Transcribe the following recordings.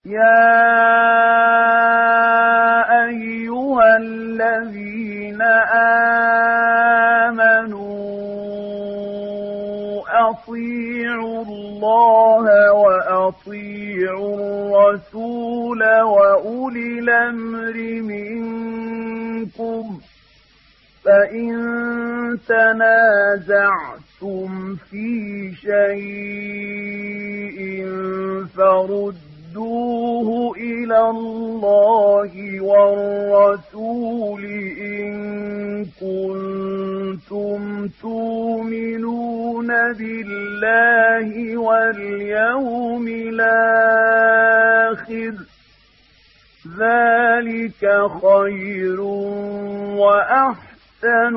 يا أيها الذين آمنوا أطيعوا الله وأطيعوا الرسول وأولي الأمر منكم فإن تنازعتم في شيء فردوه إلى الله والرسول إن كنتم تؤمنون بالله واليوم الآخر ذلك خير وأحسن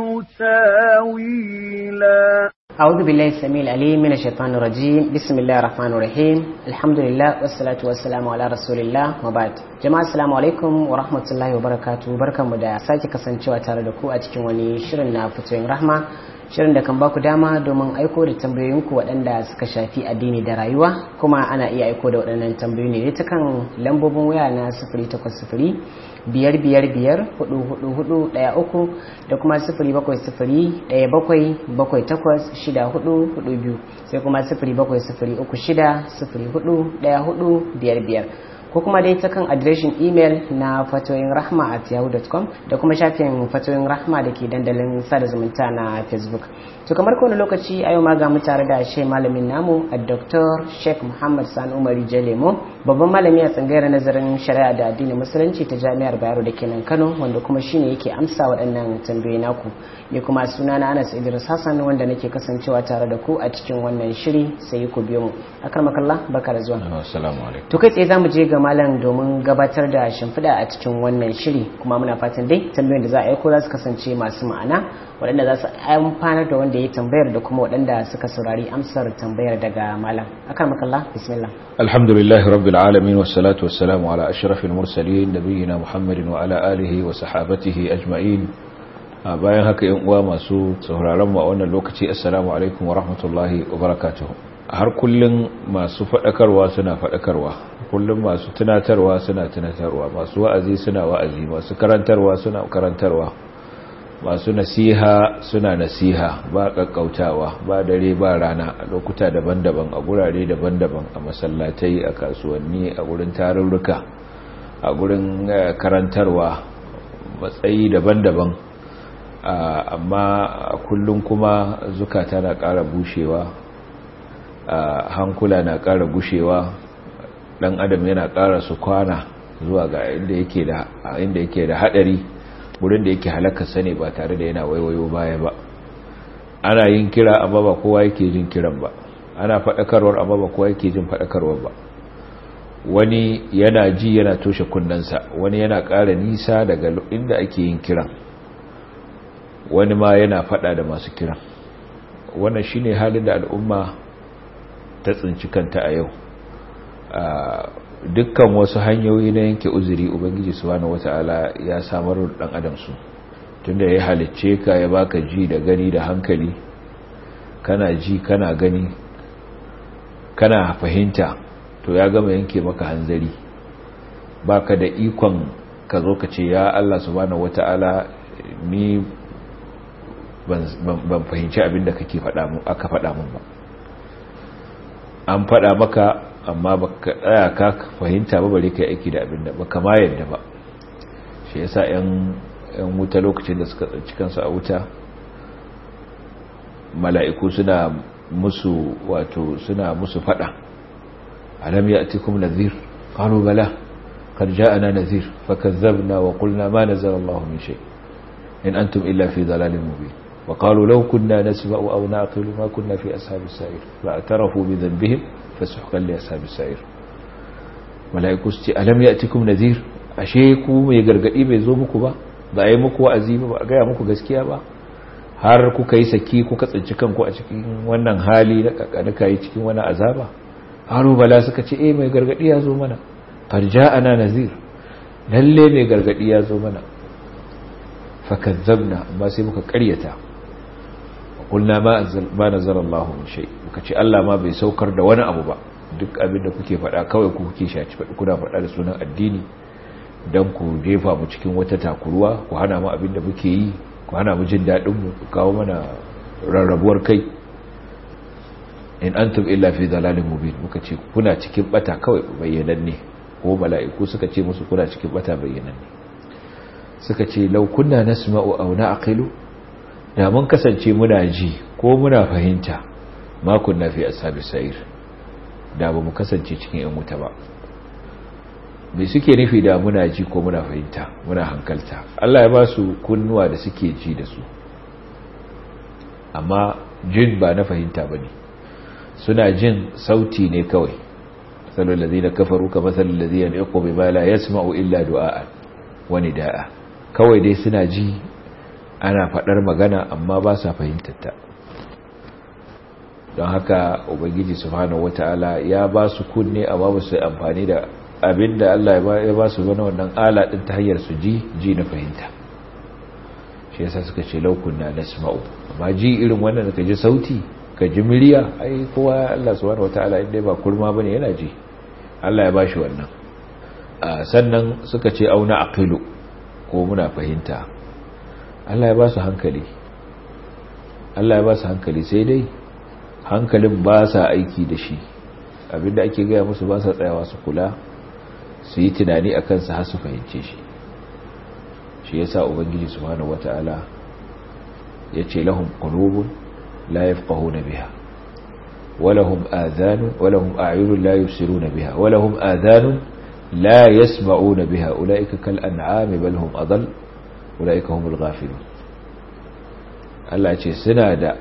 تاويلا أعوذ بالله السميع العليم من الشيطان الرجيم بسم الله الرحمن الرحيم الحمد لله والصلاة والسلام على رسول الله وبعد jama'a assalamu alaikum wa rahmatullahi wa barakatuh barkanmu da sake kasancewa tare da ku a cikin wani shirin na fitoyin rahma shirin da kan baku dama domin aiko da tambayoyinku waɗanda suka shafi addini da rayuwa kuma ana iya aiko da waɗannan tambayoyi ne ta kan lambobin waya na sifiri takwas sifiri biyar biyar biyar hudu hudu hudu ɗaya uku da kuma sifiri bakwai sifiri ɗaya bakwai bakwai takwas shida hudu hudu biyu sai kuma sifiri bakwai sifiri uku shida sifiri hudu ɗaya hudu biyar biyar ko kuma dai ta kan adireshin imel na fatoyin rahma at yahoo.com da kuma shafin fatoyin rahma da ke dandalin sada zumunta na facebook to kamar kowane lokaci a yau ma ga mu tare da shi malamin namu a dr sheikh muhammad sani umari jalemo babban malami a tsangayar nazarin shari'a da addinin musulunci ta jami'ar bayero da kenan kano wanda kuma shine yake amsa waɗannan tambayoyi naku ni kuma suna na anas idris hassan wanda nake kasancewa tare da ku a cikin wannan shiri sai ku biyo mu akar makalla barka da zuwa assalamu alaikum to kai tsaye zamu je ga malam domin gabatar da shimfiɗa a cikin wannan shiri kuma muna fatan dai tambayoyin da za a aiko za su kasance masu ma'ana waɗanda za su amfanar da wanda ya tambayar da kuma waɗanda suka saurari amsar tambayar daga malam akar makalla bismillah alhamdulillahi rabbil alamin wassalatu wassalamu ala ashrafil mursalin nabiyina muhammadin wa ala alihi wa sahabatihi ajma'in bayan haka yan uwa masu sauraron mu a wannan lokaci assalamu alaikum wa rahmatullahi wa barakatuh har kullum masu faɗakarwa suna faɗakarwa kullum masu tunatarwa suna tunatarwa masu wa'azi suna wa'azi masu karantarwa suna karantarwa masu nasiha suna nasiha ba kakkautawa ba dare ba rana a lokuta daban-daban a gurare daban-daban a masallatai a kasuwanni a gurin tarurruka a gurin karantarwa matsayi daban-daban amma kullum kuma zukata na ƙara bushewa hankula na ƙara gushewa ɗan adam yana ƙara su kwana zuwa ga inda yake da inda yake da hadari wurin da yake halaka sane ba tare da yana waiwayo baya ba ana yin kira amma ba kowa yake jin kiran ba ana faɗakarwar amma ba kowa yake jin faɗakarwar ba wani yana ji yana toshe kunnensa wani yana ƙara nisa daga inda ake yin kiran wani ma yana faɗa da masu kiran wannan shine halin da al'umma ta tsinci kanta a yau dukkan wasu hanyoyi na yanke uzuri ubangiji subhanahu wata'ala ya samar da dan adam su tunda ya halicce ka ya baka ji da gani da hankali kana ji kana gani kana fahimta to ya gama yanke maka hanzari baka da ikon ka zo ka ce ya Allah subhanahu wata'ala ni ban fahimci abin da kake faɗa mu aka faɗa mun ba an faɗa maka amma baka tsaya ka fahimta ba bare kai aiki da abin da baka ma yadda ba shi yasa yan yan wuta lokacin da suka tsanci kansu a wuta mala'iku suna musu wato suna musu faɗa alam ya'tikum nadhir qalu bala qad ja'ana nadhir fakazzabna wa qulna ma nazala Allahu min shay in antum illa fi dhalalin mubin وقالوا لو كنا نسمع أو نعقل ما كنا في أصحاب السعير فاعترفوا بذنبهم فسحقا لأصحاب السعير ملائكة ستي ألم يأتكم نذير أشيكو mai gargadi bai zo muku ba ba yi muku wa'azi ba a gaya muku gaskiya ba har kuka yi saki kuka tsinci kanku a cikin wannan hali na kakanuka yi cikin wani azaba haru bala suka ce eh mai gargadi ya zo mana qad ja'ana nazir lalle mai gargadi ya zo mana fakazzabna amma sai muka ƙaryata qulna ma ma nazala Allah min shay muka ce Allah ma bai saukar da wani abu ba duk abin da kuke faɗa kawai ku kuke shaci faɗi kuna faɗa da sunan addini don ku jefa mu cikin wata takuruwa ku hana mu abin da muke yi ku hana mu jin daɗin mu ku kawo mana rarrabuwar kai in antum illa fi dalalin mubin muka ce kuna cikin bata kawai bayyananne ko mala'iku suka ce musu kuna cikin bata bayyananne suka ce law kunna nasma'u aw na'qilu da mun kasance muna ji ko muna fahimta ma kunna fi ashabis sa'ir da ba mu kasance cikin yan wuta ba me suke nufi da muna ji ko muna fahimta muna hankalta Allah ya ba su kunnuwa da suke ji da su amma jin ba na fahimta bane suna jin sauti ne kawai sallu allazina kafaru ka masalul ladina yaqu bima la yasma'u illa du'a wa nidaa kawai dai suna ji ana fadar magana amma ba sa fahimtar ta don haka ubangiji subhanahu wataala ya ba su kunne amma ba su amfani da abinda Allah ya ba su wani wannan ala din ta hanyar su ji ji na fahimta shi yasa suka ce laukunna nasma'u amma ji irin wannan da ka ji sauti ka ji miliya ai kowa Allah subhanahu wataala inda ba kurma bane yana ji Allah ya bashi wannan sannan suka ce auna aqilu ko muna fahimta Allah ya ba su hankali Allah ya ba su hankali sai dai hankalin ba sa aiki da shi abinda ake gaya musu ba sa tsayawa su kula su yi tunani a kansa har su fahimce shi shi yasa ubangiji subhanahu wataala ya ce lahum qulubun لا يفقهون بها ولهم آذان ولهم أعين لا يبصرون بها ولهم آذان لا يسمعون بها أولئك كالأنعام بل هم أضل أولئك هم الغافلون Allah ce suna da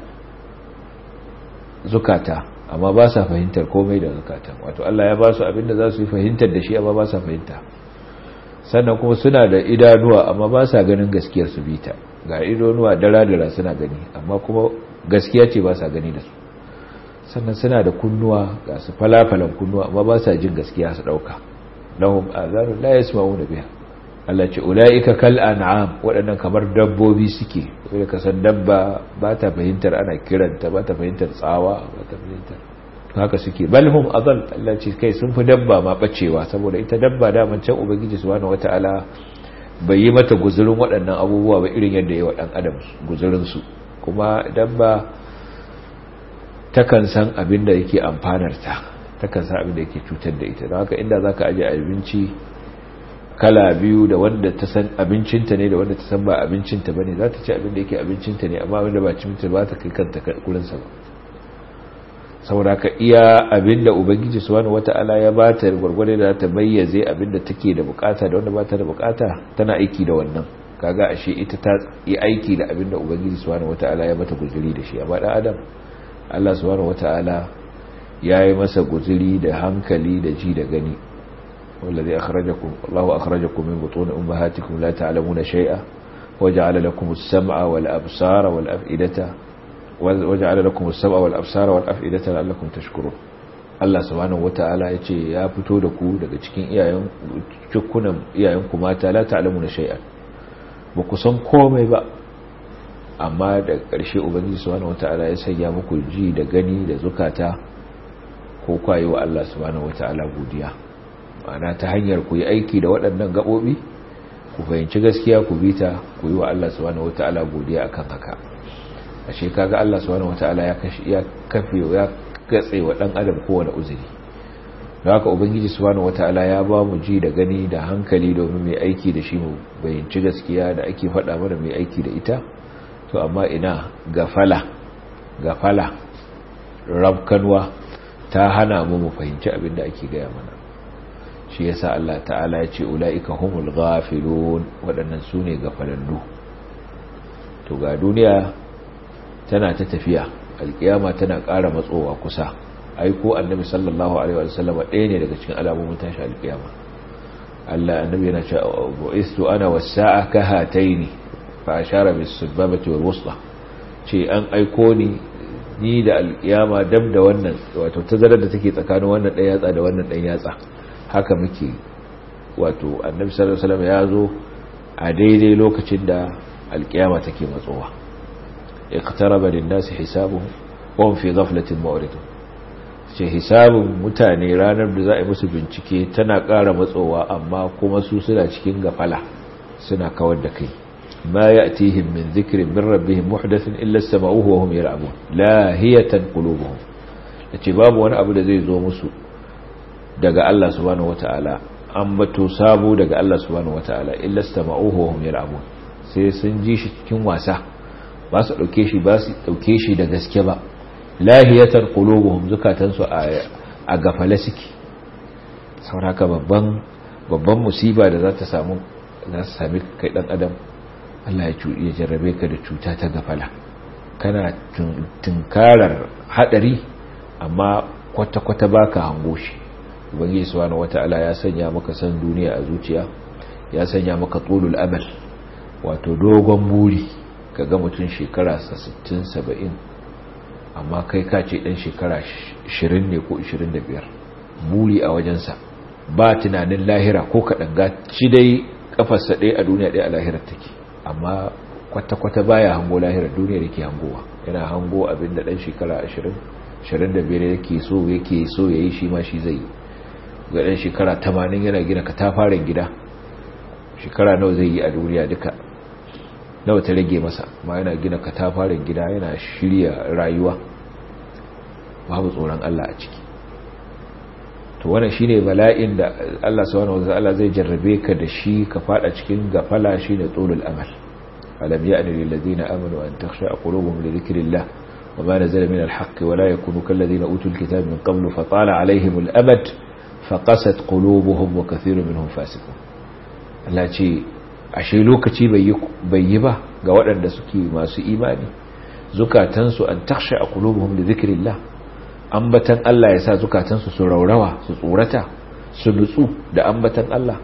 zukata amma ba sa fahimtar komai da zukatan wato Allah ya ba su abinda za su yi fahimtar da shi amma ba sa fahimta sannan kuma suna da idanuwa amma ba sa ganin gaskiyar su bita ga idanuwa dara-dara suna gani amma kuma gaskiya ce ba sa gani da su sannan suna da kunnuwa ga su falafalan kunnuwa amma ba sa jin gaskiya su dauka lahum azanu la yasma'una biha Allah ce ulaika kal an'am waɗannan kamar dabbobi suke wanda ka san dabba ba ta fahimtar ana kiranta ba ta fahimtar tsawa ba ta fahimtar haka suke balhum azal Allah ce kai sun fi dabba ma bacewa saboda ita dabba da can ubangiji subhanahu wataala bai yi mata guzurin waɗannan abubuwa ba irin yadda ya wa ɗan adam guzurin su kuma dabba takan san abin da yake amfanarta takan san abin da yake cutar da ita don haka inda za ka aje abinci kala biyu da wanda ta san abincinta ne da wanda ta san ba abincinta ba ne za ta ci abin da yake abincinta ne amma abin da ba cinta ba ta kai kanta kurinsa ba saboda ka iya abin da ubangiji subhanahu wata'ala ya ba ta gwargwade da ta bayyaze abin da take da bukata da wanda ba ta da bukata tana aiki da wannan kaga ashe ita ta yi aiki da abin da ubangiji subhanahu wata'ala ya mata guzuri da shi amma dan adam Allah subhanahu wata'ala ya yi masa guzuri da hankali da ji da gani wallazi akhrajakum Allahu akhrajakum min butun ummahatikum la ta'lamuna shay'a waja'ala lakum as-sam'a wal absara wal af'idata waja'ala lakum as-sam'a wal absara wal af'idata la'allakum tashkurun Allah subhanahu wata'ala yace ya fito da ku daga cikin iyayen cikunan iyayen ku mata la ta'lamuna shay'an ba ku san komai ba amma da ƙarshe ubangiji subhanahu wata'ala ya sanya muku ji da gani da zukata ko kwaye wa Allah subhanahu wata'ala godiya ma'ana ta hanyar ku yi aiki da waɗannan gaɓoɓi ku fahimci gaskiya ku bita ku yi wa Allah subhanahu wata'ala godiya akan haka ashe kaga Allah subhanahu wata'ala ya kashi ya kafe ya gatse wa dan adam kowane uzuri don haka ubangiji subhanahu wata'ala ya ba mu ji da gani da hankali domin mai aiki da shi mu bayyanci gaskiya da ake faɗa mana mai aiki da ita to amma ina gafala gafala rabkanwa ta hana mu mu fahimci abin da ake gaya mana shi yasa Allah ta'ala ya ce ula'ika humul ghafilun waɗannan su ne gafalallu to ga duniya tana ta tafiya alkiyama tana ƙara matsowa kusa aiko annabi sallallahu alaihi wa sallam ɗaya ne daga cikin alamomin tashi alkiyama Allah annabi yana cewa bu'istu ana was-sa'a ka hataini fa ashara bis-sababati wal-wusta ce an aiko ni ni da alkiyama dab da wannan wato tazarar da take tsakanin wannan ɗan yatsa da wannan ɗan yatsa haka muke wato annabi sallallahu alaihi wasallam ya zo a daidai lokacin da alkiyama take matsowa iqtaraba lin-nasi hisabuhum wa hum fi ghaflatin mu'ridun ce hisabin mutane ranar da za a yi musu bincike tana ƙara matsowa amma kuma su suna cikin gafala suna kawar da kai ma ya'tihim min dhikrin min rabbihim muhdathin illa sama'uhu wa hum yal'abun lahiyatan qulubuhum yace babu wani abu da zai zo musu daga Allah subhanahu wata'ala an bato sabo daga Allah subhanahu wata'ala illa sama'uhu wa hum yal'abun sai sun ji shi cikin wasa ba su dauke shi ba su dauke shi da gaske ba lahiyatan qulubuhum zukatansu a gafale suke sauraka babban babban musiba da za ta samu za su sami kai dan adam Allah ya jarrabe ka da cuta ta gafala kana tunkarar hadari amma kwata-kwata baka hango shi ubangiji subhanahu wata'ala ya sanya maka san duniya a zuciya ya sanya maka tulul amal wato dogon buri kaga mutum shekara 60 70 amma kai ka ce dan shekara 20 ne ko 25 buri a wajensa ba tunanin lahira ko kaɗan ga shi dai kafarsa ɗaya a duniya ɗaya a lahirar take amma kwata-kwata baya hango lahirar duniya yake hangowa yana hango abin da ɗan shekara 20 25 yake so yake so ya yi shi ma shi zai ga ɗan shekara 80 yana gina katafaren gida shekara nawa zai yi a duniya duka nawa ta rage masa ma yana gina katafaren gida yana shirya rayuwa babu tsoron Allah a ciki to wannan shine bala'in da Allah subhanahu wataala zai jarrabe ka da shi ka fada cikin gafala shine tulul amal alam ya'ni lil ladina amanu an takhsha qulubuhum li dhikrillah wama nazala min al haqq wa la yakunu kal ladina utul kitaba min qablu fa tala alaihim al amad fa qasat qulubuhum wa kathirun minhum fasiqun Allah ce ashe lokaci bai yi ba ga waɗanda suke masu imani zukatansu an taksha a kulubuhum da zikirillah ambatan Allah ya sa zukatansu su raurawa su tsorata su nutsu da ambatan Allah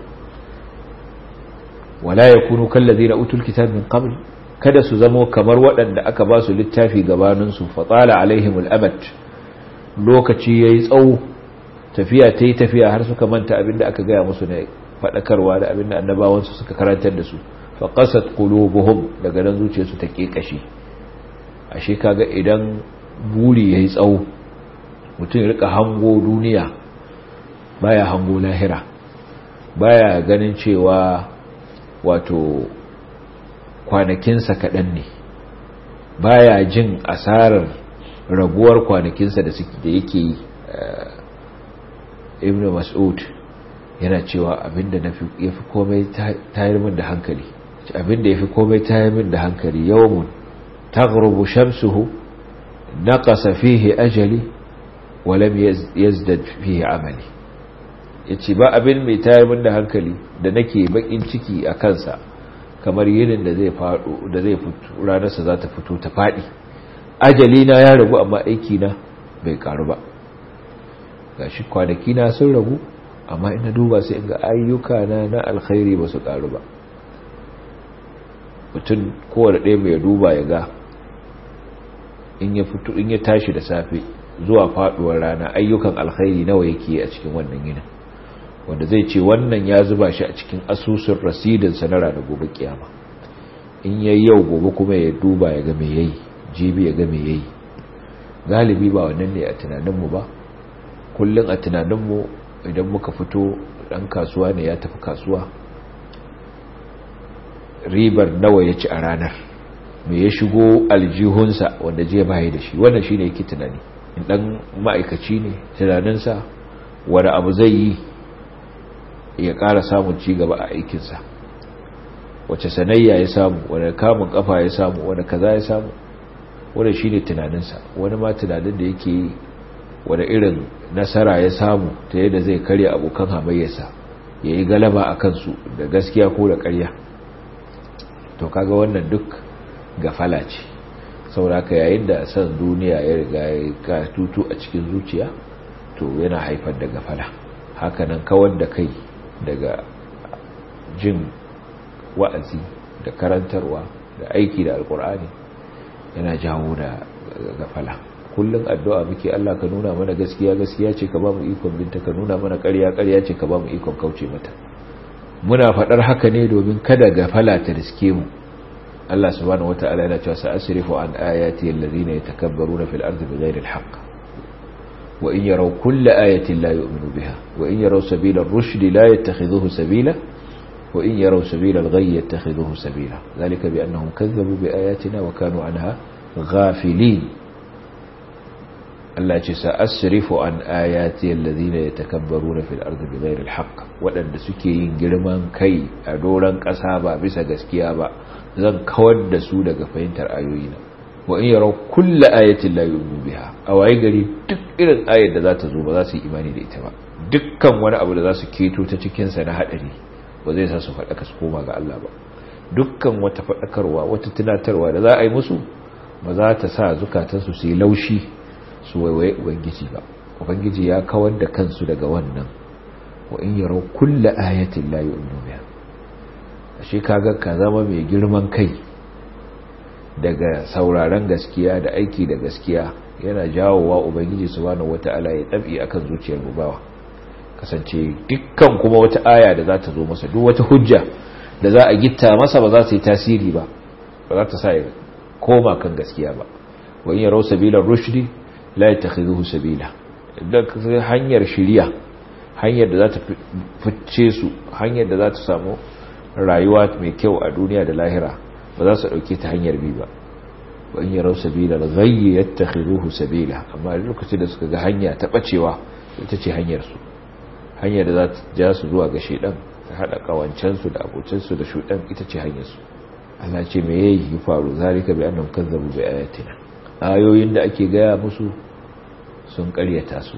wala yakunu kallazina utul kitab min qabl kada su zamo kamar waɗanda aka ba su littafi gabanin su fatala alaihimul amad lokaci yayi tsawo tafiya tayi tafiya har suka manta abinda aka gaya musu ne faɗakarwa da abin da annabawansu suka karantar da su faƙasat qulubuhum daga nan zuciyarsu ta ƙeƙashe ashe kaga idan buri yayi tsawo mutum ya rika hango duniya baya hango lahira baya ganin cewa wato kwanakinsa kaɗan ne baya jin asarar raguwar kwanakinsa da yake yi ibn mas'ud yana cewa abinda ya fi komai tayar min da hankali abinda ya fi komai tayar min da hankali yawon taghrubu shamsuhu naqasa fihi ajali wa lam yazdad fihi amali yace ba abin mai tayar min da hankali da nake bakin ciki a kansa kamar yinin da zai fado da zai fito ranar sa za ta fito ta fadi ajali na ya ragu amma aiki na bai karu ba gashi kwanaki na sun ragu amma ina duba sai ga ayyuka na na alkhairi ba su karu ba mutum kowane ɗaya mai duba ya ga in ya fito in ya tashi da safe zuwa faduwar rana ayyukan alkhairi nawa yake a cikin wannan yinin wanda zai ce wannan ya zuba shi a cikin asusun rasidinsa na ranar gobe kiyama in yayi yau gobe kuma ya duba ya ga me yayi jibi ya ga me yayi galibi ba wannan ne a tunaninmu ba kullum a tunaninmu idan muka fito dan kasuwa ne ya tafi kasuwa ribar nawa ya ci a ranar me ya shigo aljihunsa wanda je baya da shi wannan shine yake tunani in dan ma'aikaci ne tunaninsa wani abu zai yi ya ƙara samun ci gaba a aikinsa wace sanayya ya samu wani kamun kafa ya samu wani kaza ya samu wani shine tunaninsa wani ma tunanin da yake yi wani irin nasara ya samu ta yadda zai karya abokan hamayyarsa ya yi galaba a kansu da gaskiya ko da karya to kaga wannan duk gafala ce sauraka yayin da san duniya ya riga ya ka tutu a cikin zuciya to yana haifar da gafala hakanan kawar da kai daga jin wa'azi da karantarwa da aiki da alkur'ani yana jawo da gafala kullum addu'a muke Allah ka nuna mana gaskiya gaskiya ce ka ba mu ikon binta ka nuna mana ƙarya ƙarya ce ka ba mu ikon kauce mata muna faɗar haka ne domin kada gafala ta riske mu Allah subhanahu wata'ala yana cewa sa'asrifu an ayati alladhina yatakabbaruna fil ardi bighayri alhaq wa in yaraw kulla ayatin la yu'minu biha wa in yaraw sabila ar-rushd la yattakhidhuhu sabila wa in yaraw sabila al-ghayy yattakhidhuhu sabila dhalika bi annahum kazzabu bi ayatina wa kanu anha ghafilin Allah ce sa asrifu an ayati alladhina yatakabbaruna fil ardi bighayri al-haqq wadanda suke yin girman kai a doran kasa ba bisa gaskiya ba zan kawar da su daga fahimtar ayoyina wa in yaraw kulla ayatin la yu'minu biha a waye gari duk irin ayar da za ta zo ba za su yi imani da ita ba dukkan wani abu da za su keto ta cikin sa na hadari ba zai sa su faɗaka su koma ga Allah ba dukkan wata faɗakarwa wata tunatarwa da za a yi musu ba za ta sa zukatansu su yi laushi su waiwaye ubangiji ba ubangiji ya kawar da kansu daga wannan wa in yaraw kulla ayatin la yu'minu biha ashe kaga ka zama mai girman kai daga sauraron gaskiya da aiki da gaskiya yana jawowa ubangiji subhanahu wata'ala ya tabi akan zuciyar bawa kasance dukkan kuma wata aya da za ta zo masa duk wata hujja da za a gitta masa ba za ta yi tasiri ba ba za ta sa ya koma kan gaskiya ba wa in yaraw sabila rushdi la yattakhidhuhu sabila idan hanyar shiriya hanyar da za ta fice su hanyar da za ta samu rayuwa mai kyau a duniya da lahira ba za su dauke ta hanyar bi ba wa in yaraw sabila ghayy yattakhidhuhu sabila amma lokacin da suka ga hanya ta bacewa ita ce hanyar su hanyar da za ta ja su zuwa ga shedan ta hada kawancan su da abocin su da shudan ita ce hanyar su Allah ce me yayi faru zalika bi annahum kazzabu bi ayatina ayoyin da ake gaya musu sun karyata su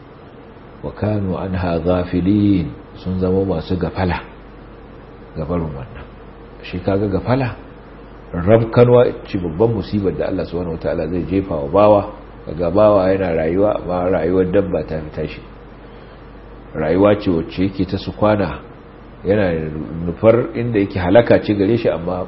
wa kanu anha ghafilin sun zama masu gafala gabarin wannan shi kaga gafala rabkanwa ce babban musibar da Allah subhanahu wataala zai jefa wa bawa kaga bawa yana rayuwa amma rayuwar dabba ta fita shi rayuwa ce wacce yake ta su kwana yana nufar inda yake halaka ce gare shi amma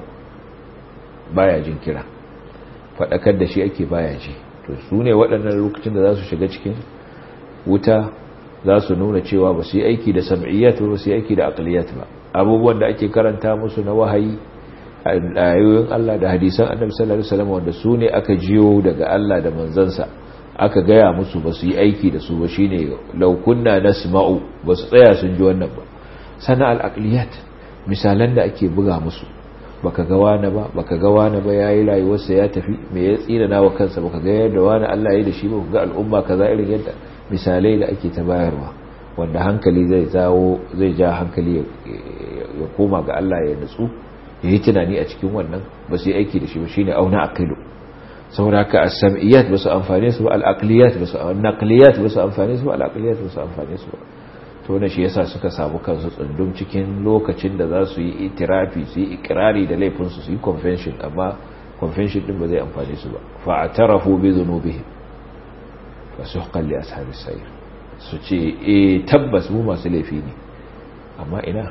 baya jin kira faɗakar da shi ake baya ji to su ne waɗannan lokacin da za su shiga cikin wuta za su nuna cewa ba su yi aiki da sam'iyyat ba su yi aiki da aqliyat ba abubuwan da ake karanta musu na wahayi ayoyin Allah da hadisan Annabi sallallahu alaihi wasallam wanda su ne aka jiyo daga Allah da manzansa aka gaya musu ba su yi aiki da su ba shine law kunna nasma'u ba su tsaya sun ji wannan ba sana al-aqliyat misalan da ake buga musu baka ga wani ba baka ga wani ba yayi rayuwarsa ya tafi me ya tsira nawa kansa baka ga yadda wani Allah ya yi da shi ba ga al'umma kaza irin yadda misalai da ake ta bayarwa wanda hankali zai zawo zai ja hankali ya koma ga Allah ya nutsu ya yi tunani a cikin wannan ba su yi aiki da shi ba shine auna aqilu saboda haka as-sam'iyat ba su amfane su ba al-aqliyat ba su an-naqliyat ba su amfane su ba al-aqliyat ba su amfane su ba to wannan shi yasa suka samu kansu tsundum cikin lokacin da za su yi itirafi su yi ikrari da laifin su su yi convention amma convention din ba zai amfane su ba fa'tarafu bi dhunubihim fasuhqan li ashabis sayr su ce eh tabbas mu masu laifi ne amma ina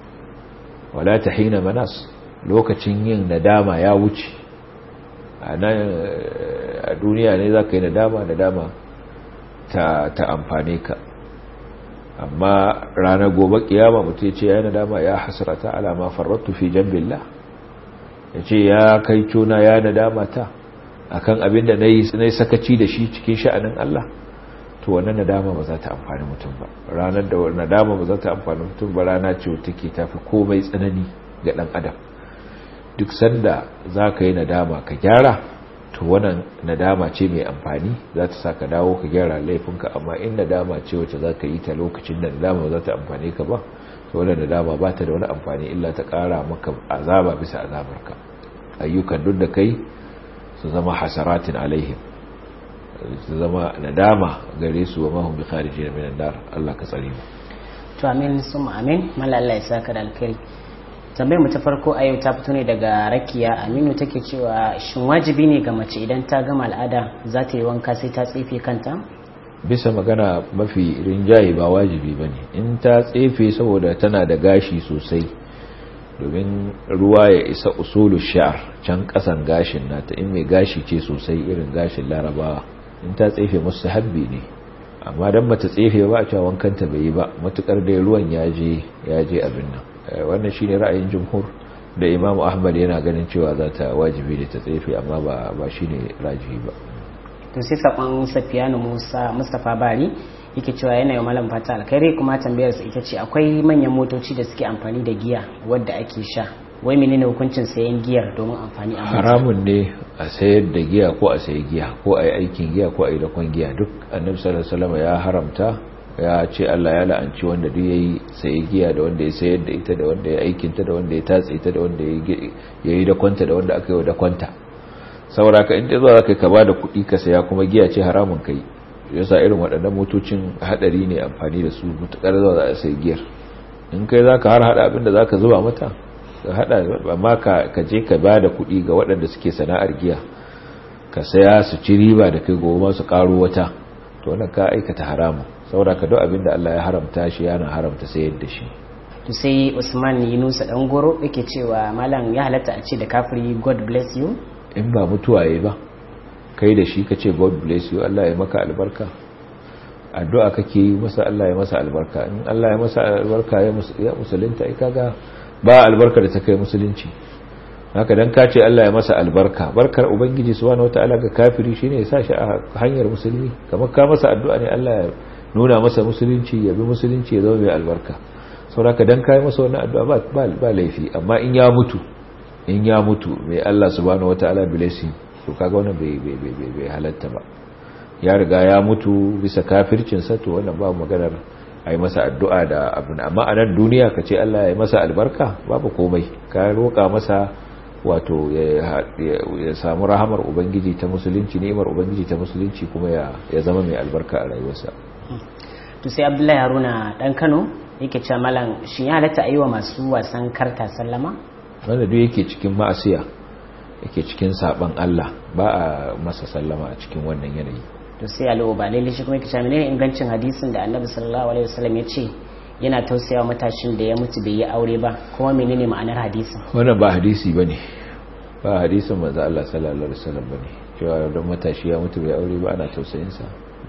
wala tahina manas lokacin yin nadama ya wuce a duniya ne za ka yi nadama nadama ta, ta amfane ka amma ranar gobe kiyama mutum ce ya nadama ya hasrata alama farrattu fi jambillah ya ce ya kai cuna ya nadama ta akan abin da na yi sakaci da shi cikin sha'anin Allah to wannan nadama ba za ta amfani mutum ba ranar da nadama ba za ta amfani mutum ba rana ce wata ke tafi komai tsanani ga ɗan adam duk sanda za ka yi nadama ka gyara to wannan nadama ce mai amfani za ta sa ka dawo ka gyara laifinka amma in nadama ce wacce za ka yi ta lokacin da nadama za ta amfani ka ba to wannan nadama ba ta da wani amfani illa ta ƙara maka azaba bisa azabarka ayyukan duk da kai su zama hasaratin alaihim su zama nadama gare su wa mahum bi kharijin min nar Allah ka tsare mu to amin summa amin malla Allah ya saka da alkhairi tambayar mu ta farko a yau ta fito ne daga rakiya aminu take cewa shin wajibi ne ga mace idan ta gama al'ada za ta yi wanka sai ta tsefe kanta bisa magana mafi rinjaye ba wajibi ba ne in ta tsefe saboda tana da gashi sosai domin ruwa ya isa usulu sha'ar can kasan gashin nata in mai gashi ce sosai irin gashin larabawa in ta tsefe musu habbi ne amma don mata tsefe ba a cewa wankanta bai yi ba matukar dai ruwan ya je abin nan wannan shine ra'ayin jumhur da imamu ahmad yana ganin cewa za ta wajibi da ta tsefe amma ba ba shine rajihi ba to sai sakon safiyanu musa mustapha bari yake cewa yana yi malam fata alkhairi kuma tambayar sa ita ce akwai manyan motoci da suke amfani da giya wadda ake sha wai menene hukuncin sayan giyar domin amfani a mota haramun ne a sayar da giya ko a sayi giya ko a yi aikin giya ko a yi dakon giya duk annabi sallallahu alaihi wasallam ya haramta ya ce Allah ya la'anci wanda duk yayi sayi giya da wanda ya sayar da ita da wanda ya aikin ta da wanda ya tatse ita da wanda ya yi dakonta da wanda aka yi dakonta saboda ka in zo zaka ka bada kuɗi ka saya kuma giya ce haramun kai yasa irin waɗannan motocin hadari ne amfani da su mutakar zuwa za a sayi giyar in kai zaka har hada abin da zaka zuba mata ka hada amma ka je ka ba da kuɗi ga waɗanda suke sana'ar giya ka saya su ci riba da kai goma su ƙaro wata to wannan ka aikata haramu saboda ka duk abin da Allah ya haramta shi yana haramta sayar da shi to sai Usman Yunusa dan goro yake cewa malam ya halatta a ce da kafiri God bless you in ba mutuwa yayi ba kai da shi kace God bless you Allah ya maka albarka addu'a kake yi masa Allah ya masa albarka in Allah ya masa albarka ya musulunta ai kaga ba albarka da ta kai musulunci haka dan ka ce Allah ya masa albarka barkar ubangiji subhanahu wataala ga kafiri shine ya sashi a hanyar musulmi kamar ka masa addu'a ne Allah ya nuna masa musulunci ya bi musulunci ya zama mai albarka saboda dan kai masa wannan addu'a ba ba laifi amma in ya mutu in ya mutu mai Allah subhanahu wataala blessing to kaga wannan bai bai bai bai halatta ba ya riga ya mutu bisa kafircin sa to wannan ba maganar a yi masa addu'a da abin amma a nan duniya ka ce Allah ya yi masa albarka babu komai ka roƙa masa wato ya samu rahamar ubangiji ta musulunci ni'imar ubangiji ta musulunci kuma ya zama mai albarka a rayuwarsa to sai abdullahi haruna dan kano yake cewa malam shi ya halatta a yi wa masu wasan karta sallama wanda duk yake cikin ma'asiya yake cikin saban Allah ba a masa sallama a cikin wannan yanayi to sai alo ba lalle shi kuma yake cewa menene ingancin hadisin da annabi sallallahu alaihi wasallam ya ce yana tausayawa matashin da ya mutu bai yi aure ba kuma menene ma'anar hadisin wannan ba hadisi bane ba hadisin manzo Allah sallallahu alaihi wasallam bane cewa don matashi ya mutu bai aure ba ana tausayin sa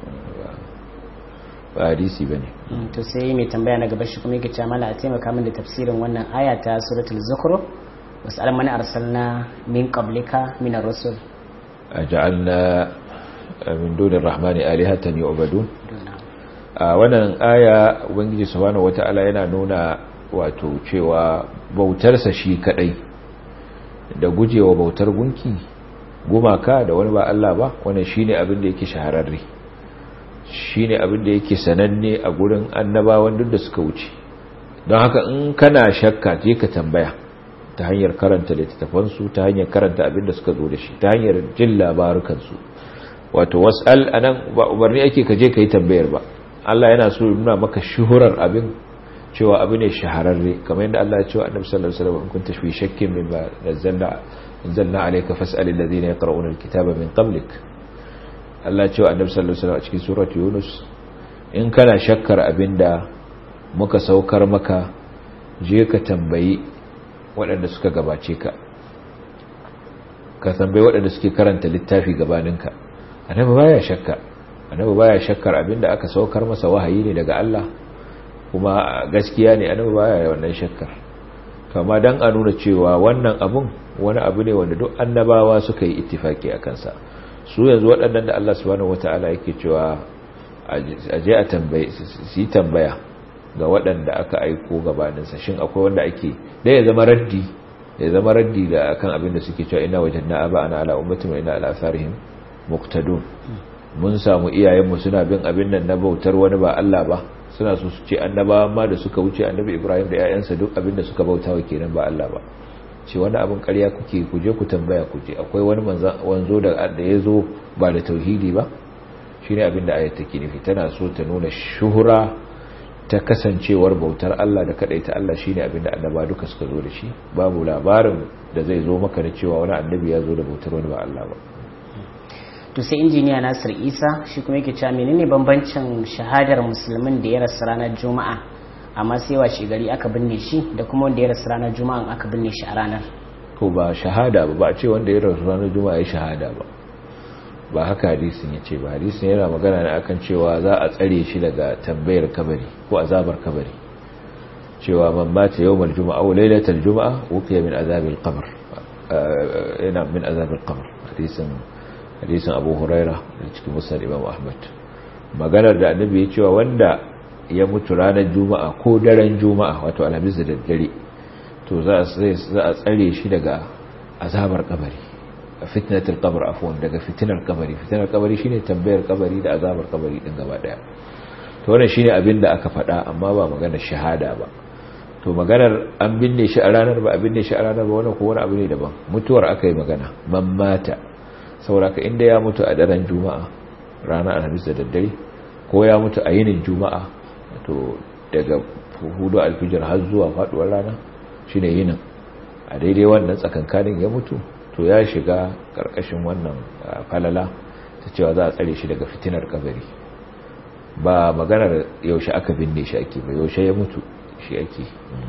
ba hadisi bane to sai mai tambaya na gaba shi kuma yake cewa mala a taimaka min da tafsirin wannan aya ta suratul zukhruf wasal man arsalna min qablika min ar-rusul aj'alna min dunir rahmani alihatan yu'badun a wannan aya ubangiji subhanahu wata'ala yana nuna wato cewa bautarsa shi kadai da gujewa bautar gunki gumaka da wani ba Allah ba wannan shine abin da yake shahararre shine abin da yake sananne a gurin annabawan duk da suka wuce don haka in kana shakka je ka tambaya ta hanyar karanta littattafan su ta hanyar karanta abin da suka zo da shi ta hanyar jin labarukan su wato was'al anan ba umarni ake ka je ka yi tambayar ba Allah yana so nuna maka shuhurar abin cewa abu ne shahararre kamar yadda Allah ya ce wa Annabi sallallahu alaihi wasallam in kunta fi shakkin mimma nazzalna anzalna alayka fas'al alladhina yaqra'una alkitaba min qablik Allah ya ce wa Annabi sallallahu alaihi wasallam a cikin surat Yunus in kana shakkar abinda muka saukar maka je ka tambayi waɗanda suka gabace ka ka tambayi waɗanda suke karanta littafi gabaninka annabi baya shakka annabi baya shakkar abinda aka saukar masa wahayi ne daga Allah kuma gaskiya ne annabi baya wannan shakkar kama dan a nuna cewa wannan abun wani abu ne wanda duk annabawa suka yi ittifaki a kansa su yanzu waɗannan da Allah subhanahu wataala yake cewa a je a tambaye su yi tambaya ga waɗanda aka aiko gabaninsa shin akwai wanda ake da ya zama raddi ya zama raddi da akan abin da suke cewa ina wajen na aba ana ala ummatin wa ina ala asarihim muqtadun mun samu iyayenmu suna bin abin nan na bautar wani ba Allah ba suna so su ce annabawan ma da suka wuce annabi Ibrahim da ƴaƴansa duk abin da suka bautawa kenan ba Allah ba ce wani abin ƙarya kuke ku je ku tambaya ku je akwai wani wanzo da da ya zo ba da tauhidi ba shine abin da ayat take nufi tana so ta nuna shuhura ta kasancewar bautar Allah da ta Allah shine abin da annaba duka suka zo da shi babu labarin da zai zo maka da cewa wani annabi ya zo da bautar wani ba Allah ba to sai injiniya Nasir Isa shi kuma yake cewa menene bambancin shahadar musulmin da ya rasu ranar Juma'a amma sai wa gari aka binne shi da kuma wanda ya rasu ranar Juma'a aka binne shi a ranar ko ba shahada ba ba ce wanda ya rasu ranar Juma'a ya shahada ba ba haka hadisin ya ce ba hadisin yana magana ne akan cewa za a tsare shi daga tambayar kabari ko azabar kabari cewa man mata yawmal juma'a aw lailatal juma'a uqiya min azabil qabr yana min azabil qabr hadisin hadisin abu huraira da cikin musnad imam ahmad maganar da annabi ya cewa wanda ya mutu ranar juma'a ko daren juma'a wato alhamis da daddare to za a tsare shi daga azabar kabari a fitnatul qabr afwan daga fitinar kabari fitinar kabari shine tambayar kabari da azabar kabari din gaba daya to wannan shine abin da aka faɗa amma ba maganar shahada ba to maganar an binne shi a ranar ba a binne shi a ranar ba wannan ko wani abu ne daban mutuwar aka yi magana man mata saboda ka inda ya mutu a daren juma'a ranar alhamis da daddare ko ya mutu a yinin juma'a to daga hudu alfijir har zuwa faduwar rana shine yinin a daidai wannan tsakankanin ya mutu to ya shiga karkashin wannan falala ta cewa za a tsare shi daga fitinar kabari ba maganar yaushe aka binne shi ake ba yaushe ya mutu shi ake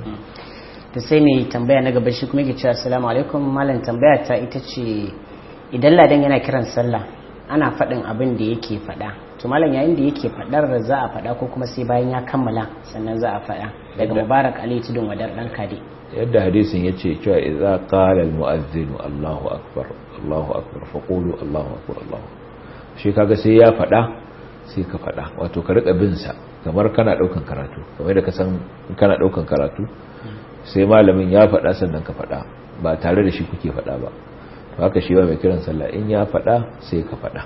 ta sai mai tambaya na gaba shi kuma yake cewa assalamu alaikum malam tambaya ta ita ce idan ladan yana kiran sallah ana faɗin abin da yake faɗa to malam yayin da yake faɗar da za a faɗa ko kuma sai bayan ya kammala sannan za a faɗa daga mubarak ali tudun wadar dan kade yadda hadisin ya ce cewa idza qala al mu'adhdhin Allahu akbar Allahu akbar faqulu Allahu akbar Allahu shi kaga sai ya faɗa sai ka faɗa wato ka rika bin sa kamar kana daukan karatu kamar da ka san kana daukan karatu sai malamin ya faɗa sannan ka faɗa ba tare da shi kuke faɗa ba to haka shi ba mai kiran sallah in ya faɗa sai ka faɗa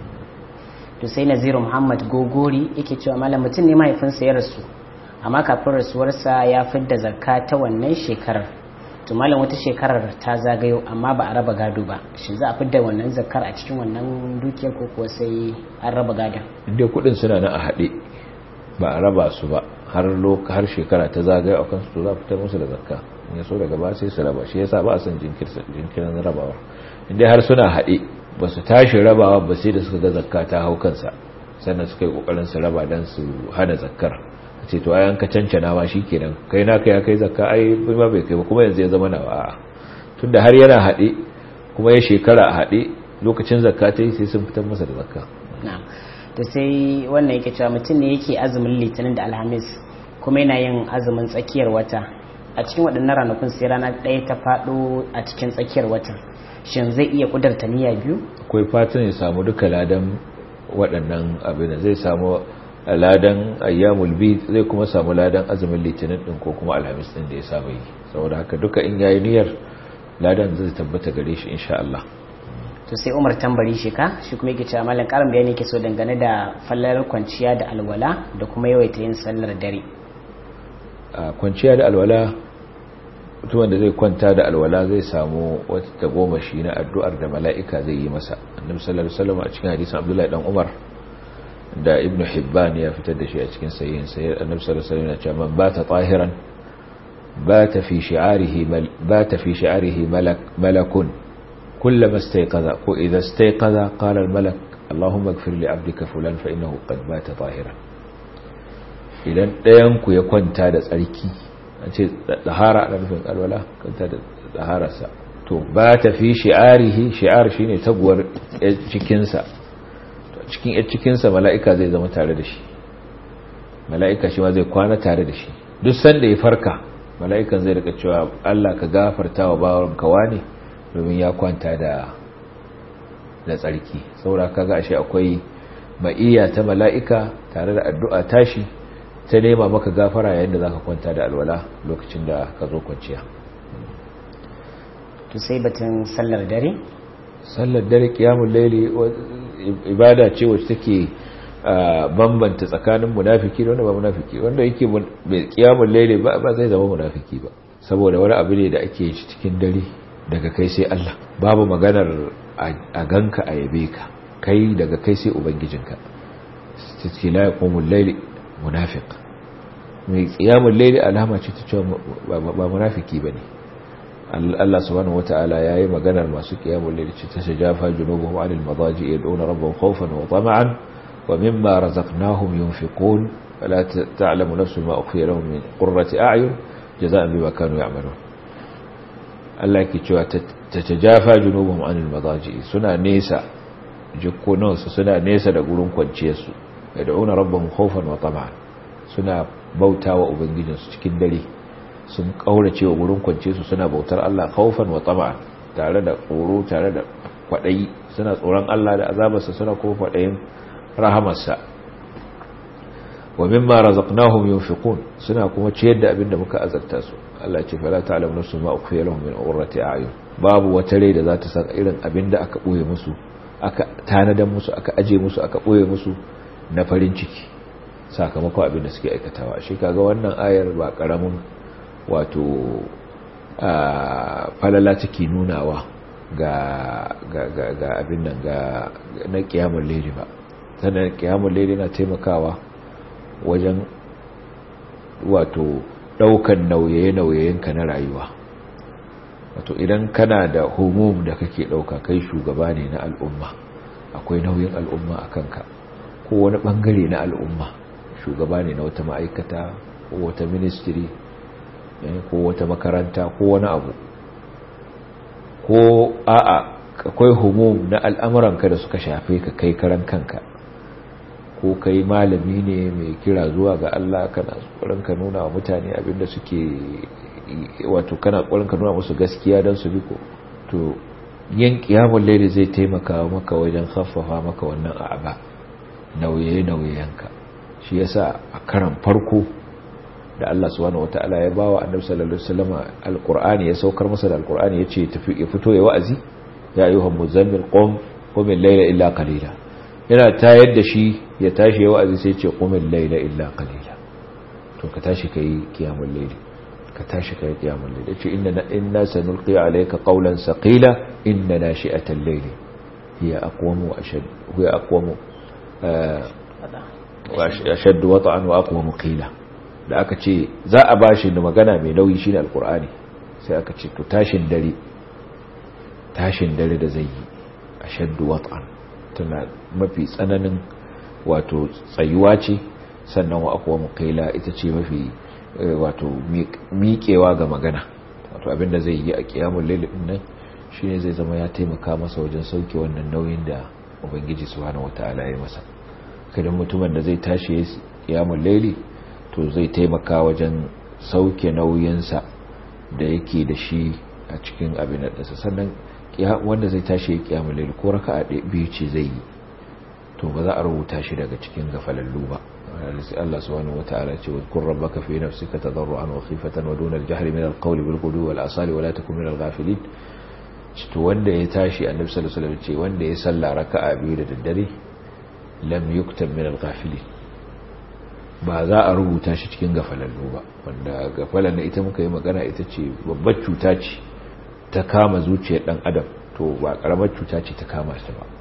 to sai naziru muhammad gogori yake cewa malam mutum ne mahaifinsa ya rasu amma kafin rasuwarsa ya fidda zakka ta wannan shekarar to malam wata shekarar ta zagayo amma ba a raba gado ba shi za a fidda wannan zakkar a cikin wannan dukiyar ko kuwa sai an raba gadon inda kudin suna nan a haɗe ba a raba su ba har har shekara ta zagayo a kansu to za a fitar musu da zakka in ya so daga ba sai su raba shi yasa ba a son jinkirin rabawa inda har suna haɗe ba su tashi rabawa ba sai da suka ga zakka ta hau kansa sannan suka yi kokarin su raba don su hana zakkar ce to ayan ka cancana ma kenan kai na kai kai zakka ai ba bai kai ba kuma yanzu ya zama nawa a'a tunda har yana haɗe kuma ya shekara a haɗe lokacin zakka ta yi sai sun fitar masa da zakka na'am to sai wannan yake cewa mutum ne yake azumin litinin da alhamis kuma yana yin azumin tsakiyar wata a cikin waɗannan ranakun sai rana ɗaya ta faɗo a cikin tsakiyar watan shin zai iya ƙudurta niyya biyu akwai fatan ya samu duka ladan waɗannan abin da zai samu ladan ayyamul bid zai kuma samu ladan azumin litinin din ko kuma alhamis din da ya saba yi saboda haka duka in yayi niyyar ladan zai tabbata gare shi insha Allah to sai Umar tambari shi ka shi kuma yake cewa mallan karin bayani yake so dangane da fallar kwanciya da alwala da kuma yawaita yin sallar dare a kwanciya da alwala mutumin da zai kwanta da alwala zai samu wata tagomashi na addu'ar da mala'ika zai yi masa annabi sallallahu alaihi wasallam a cikin hadisin Abdullahi dan Umar da ibn hibban ya fitar da shi a cikin sahihin sai annabi sallallahu alaihi wasallam ya ce man bata tahiran bata fi shi'arihi bata fi shi'arihi malak malakun kullama istayqaza ko idha istayqaza qala al malak allahumma ighfir li 'abdika fulan fa innahu qad bata tahiran idan dayan ku ya kwanta da tsarki an ce tahara da nufin alwala kwanta da tahararsa to bata fi shi'arihi shi'ar shine taguwar cikin sa cikin yar cikinsa mala'ika zai zama tare da shi mala'ika shi ma zai kwana tare da shi duk sanda ya farka mala'ikan zai rika cewa Allah ka gafarta wa bawon kawa ne domin ya kwanta da da tsarki saura kaga ashe akwai ma'iyya ta mala'ika tare da addu'a tashi ta nema maka gafara yayin da zaka kwanta da alwala lokacin da ka zo kwanciya to sai batun sallar dare sallar dare kiyamul laili ibada ce wacce take bambanta tsakanin munafiki da wanda ba munafiki wanda yake mai kiyamun laili ba ba zai zama munafiki ba saboda wani abu ne da ake shi cikin dare daga kai sai Allah babu maganar a ganka a yabe ka kai daga kai sai ubangijinka sai la yaqumul laili munafiq mai kiyamun laili alama ce ta cewa ba munafiki bane Allah subhanahu wata'ala yayi maganar masu qiyamul layl ce ta shajafa junubuhum 'anil madaji yad'una rabbahum khawfan wa tama'an wa mimma razaqnahum yunfiqun fala ta'lamu nafsun ma ukhfiya lahum min qurrati a'yun jazaa'an bima kanu ya'malun Allah yake cewa ta tajafa junubuhum 'anil madaji suna nesa jikkunan su suna nesa da gurin kwanciyar su yad'una rabbahum khawfan wa tama'an suna bautawa ubangijinsu cikin dare sun kaurace wa wurin kwance su suna bautar Allah khaufan wa tama'an tare da tsoro tare da kwadayi suna tsoron Allah da azabarsa suna kuma kwadayin rahamarsa wa mimma razaqnahum yunfiqun suna kuma ciyar da abin da muka azarta su Allah ce fala ta'lamu nafsun ma ukhfiya lahum min qurrati a'yun babu wata rai da za ta san irin abin da aka boye musu aka tanadan musu aka aje musu aka boye musu na farin ciki sakamakon abin da suke aikatawa shi kaga wannan ayar ba karamin wato falala take nunawa ga ga ga ga abin nan ga na kiyamul layli ba sannan kiyamul layli na taimakawa wajen wato daukan nauye-nauyenka na rayuwa wato idan kana da humum da kake dauka kai shugaba ne na al'umma akwai nauyin al'umma a kanka ko wani bangare na al'umma shugaba ne na wata ma'aikata ko wata ministry ko wata makaranta ko wani abu ko a'a akwai humum na al'amuranka da suka shafe ka kai karan kanka ko kai malami ne mai kira zuwa ga Allah kana tsoron ka nuna wa mutane abinda suke wato kana tsoron ka nuna musu gaskiya don su bi ko to yin kiyamul layli zai taimaka maka wajen khaffafa maka wannan a'aba nauye nauyenka shi yasa a karan farko da Allah subhanahu wataala ya bawa annabi sallallahu alaihi wasallam alqur'ani ya saukar masa da alqur'ani yace tafi ya fito ya wa'azi ya ayyuhal muzammil qum qum al-layla illa qalila yana tayar da shi ya tashi ya wa'azi sai ce qum al-layla illa qalila to ka tashi kai qiyamul layli ka tashi kai qiyamul layli yace inna inna sanulqi alayka qawlan saqila inna nashi'atal layli hiya aqwamu ashad hiya aqwamu wa ashad wata'an wa aqwamu qila da aka ce za a bashi da magana mai nauyi shine alqur'ani sai aka ce to tashin dare tashin dare da zai yi ashaddu wat'an tana mafi tsananin wato tsayuwa ce sannan wa akwa mukaila ita ce mafi wato miƙewa ga magana wato abinda zai yi a kiyamun laili din nan shine zai zama ya taimaka masa wajen sauke wannan nauyin da ubangiji subhanahu wataala ya masa kadan mutumin da zai tashi ya kiyamun laili to zai taimaka wajen sauke nauyinsa da yake da shi a cikin abin da sannan wanda zai tashi ya kiyamun laili ko raka'a biyu ce zai yi to ba za a rubuta shi daga cikin gafalallu ba Allah subhanahu wataala ce wa kun rabbaka fi nafsika tadarruan wa khifatan wa duna al-jahri min al-qawli bil ghudwi wal asali wa la takun min al-ghafilin to wanda ya tashi annabi sallallahu alaihi wasallam ce wanda ya salla raka'a biyu da daddare lam yuktab min al-ghafilin ba za a rubuta shi cikin gafalallu ba wanda gafalan ita muka yi magana ita ce babbar cuta ce ta kama zuciyar dan adam to ba karamar cuta ce ta kama shi ba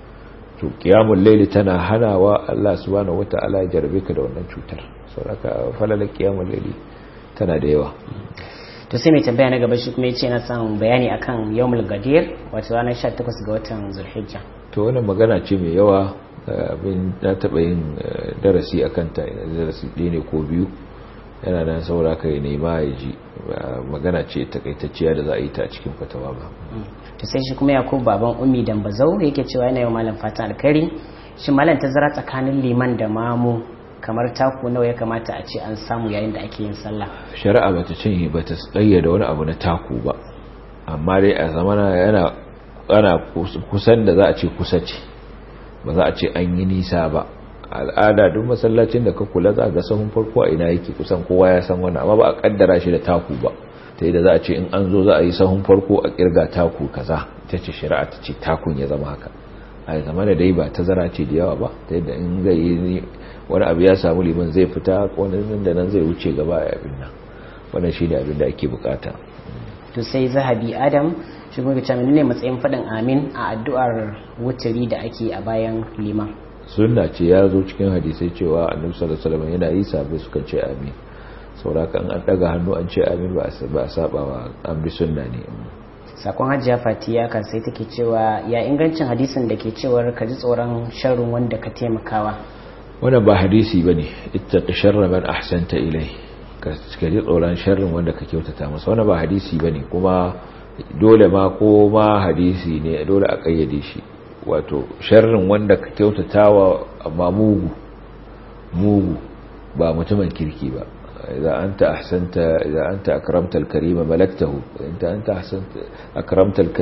to qiyamul layli tana hanawa Allah subhanahu wataala ya jarbe ka da wannan cutar saboda falalar qiyamul layli tana da yawa to sai mai tambaya na gaba shi kuma yace na san bayani akan yawmul gadir wato ranar 18 ga watan zulhijja to wannan magana ce mai yawa abin na taba yin darasi akan ta darasi ɗaya ne ko biyu yana nan saura kai nema ya ji magana ce takaitacciya da za a yi ta a cikin fatawa ba to sai shi kuma yakubu baban ummi dambazau yake cewa yana yau malam fatan alkari shi malam tazara tsakanin liman da mamu kamar taku nawa ya kamata a ce an samu yayin da ake yin sallah shari'a bata cinye bata tsayyada wani abu na taku ba amma dai a zamana yana ana kusan da za a ce kusa ce ba za a ce an yi nisa ba al'ada duk masallacin da ka kula za ga sahun farko a ina yake kusan kowa ya san wannan amma ba a kaddara shi da taku ba ta yi da za a ce in an zo za a yi sahun farko a kirga taku kaza ta ce shari'a ta ce takun ya zama haka a zama da dai ba tazara ce da yawa ba ta yadda in zai yi wani abu ya samu liman zai fita wani nan da nan zai wuce gaba a abin nan wannan shi ne abin da ake bukata to sai zahabi adam shi kuma ta ne matsayin faɗin amin a addu'ar wuturi da ake a bayan liman sunna ce ya zo cikin hadisai cewa annabi sallallahu alaihi wasallam yana yi sabai suka ce amin sauraka an daga hannu an ce amin ba a saba wa an bi sunna ne sakon hajjiya fatiya kan sai take cewa ya ingancin hadisin da ke cewar ka ji tsoron sharrin wanda ka taimakawa wannan ba hadisi bane ittaqi sharra man ahsanta ilai ka ji tsoron sharrin wanda ka kyautata masa wannan ba hadisi bane kuma dole ma ko ma hadisi ne dole a kayyade shi wato sharrin wanda ka kyautatawa amma mugu mugu ba mutumin kirki ba إذا أنت أحسنت إذا أنت أكرمت الكريم ملكته إذا أنت أحسنت أكرمت الك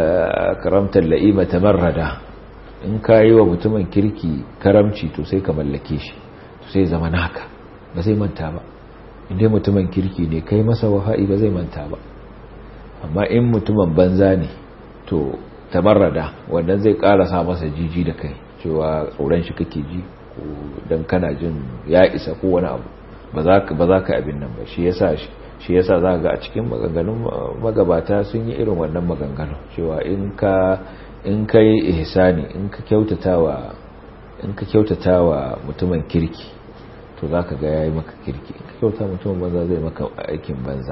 أكرمت اللئيم تمردا in ka yi wa mutumin kirki karamci to sai ka mallake shi to sai zama naka ba zai manta ba inda mutumin kirki ne kai masa waha'i ba zai manta ba amma in mutumin banza ne to tamarrada wannan zai sa masa jiji da kai cewa tsoron shi kake ji ko dan kana jin ya isa ko wani abu ba za ka abin nan ba shi yasa shi yasa za ga a cikin maganganun magabata sun yi irin wannan maganganu cewa in ka in ka yi ihsani in ka kyautatawa in ka kyautatawa mutumin kirki to za ka ga yayi maka kirki in ka kyauta mutumin banza zai maka aikin banza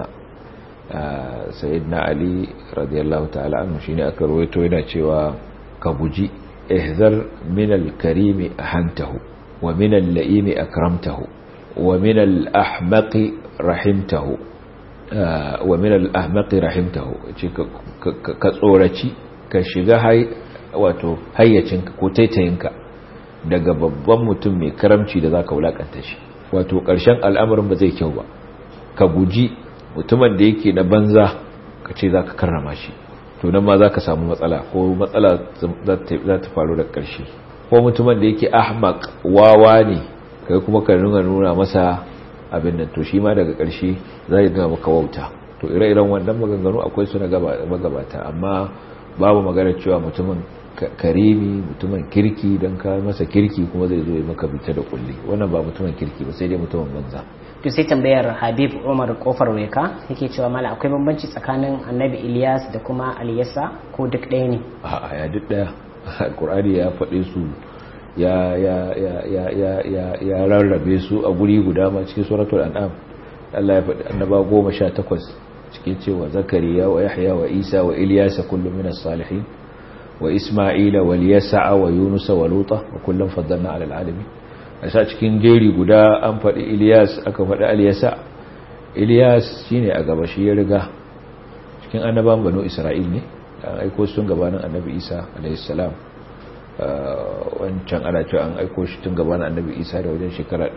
sayyidina ali radiyallahu ta'ala anhu shine aka rawaito yana cewa ka guji ihzar min al-karimi ahantahu wa min al-la'imi akramtahu wa min al-ahmaqi rahimtahu wa min al-ahmaqi rahimtahu ka tsoraci ka shiga wato hayyacinka ko taitayinka daga babban mutum mai karamci da zaka wulakanta shi wato ƙarshen al'amarin ba zai kyau ba ka guji mutumin da yake na banza ka ce zaka karrama shi to nan ma zaka samu matsala ko matsala za ta faru da ƙarshe ko mutumin da yake ahmaq wawa ne kai kuma ka nuna nuna masa abin nan to shi ma daga ƙarshe zai ga maka wauta to ire-iren wannan maganganu akwai su na magabata amma babu magana cewa mutumin karimi mutumin kirki don ka masa kirki kuma zai zo ya maka bita da kulli wannan ba mutumin kirki ba sai dai mutumin banza to sai tambayar habib umar kofar weka yake cewa mala akwai bambanci tsakanin annabi ilyas da kuma aliyasa ko duk ɗaya ne a ya duk ɗaya alkur'ani ya faɗe su ya ya ya ya ya ya ya rarrabe su a guri guda ma cikin suratul an'am Allah ya faɗi annaba goma sha takwas cikin cewa zakariya wa yahya wa isa wa ilyasa kullum minas salihin wa isma'ila wa liyasa'a wa yunusa wa luta wa kullum faddalna ala alamin a sa cikin jeri guda an faɗi ilyas aka faɗi aliyasa ilyas shine a gaba shi ya riga cikin annaban banu isra'il ne an aiko sun gabanin annabi isa alayhi salam wancan ana cewa an aiko shi tun gabanin annabi isa da wajen shekara